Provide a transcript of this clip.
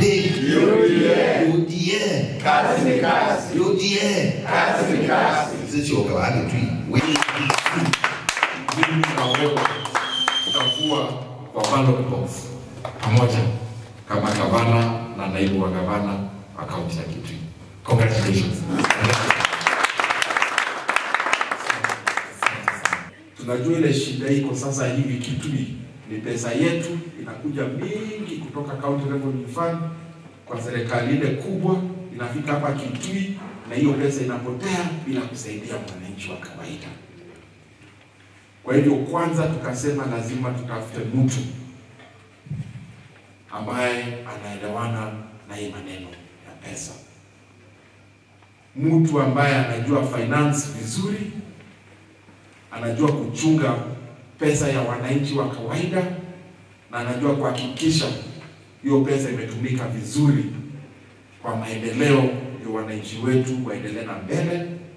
Wapi? UDA. UDA. Kazi ni kazi. UDA. Kazi ni kazi. Sisi wakawake tu. Wewe mimi na wewe tutakuwa kwa ballot box pamoja kama gavana na naibu wa gavana wa kaunti ya Kitui. Congratulations. Tunajua ile shida iko sasa hivi Kitui ni pesa yetu inakuja mingi kutoka County Revenue Fund kwa serikali ile kubwa, inafika hapa Kitui na hiyo pesa inapotea bila kusaidia mwananchi wa kawaida. Kwa hivyo kwanza tukasema lazima tutafute mtu ambaye anaelewana na hii maneno ya pesa, mtu ambaye anajua finance vizuri, anajua kuchunga pesa ya wananchi wa kawaida, na anajua kuhakikisha hiyo pesa imetumika vizuri kwa maendeleo ya wananchi wetu waendelee na mbele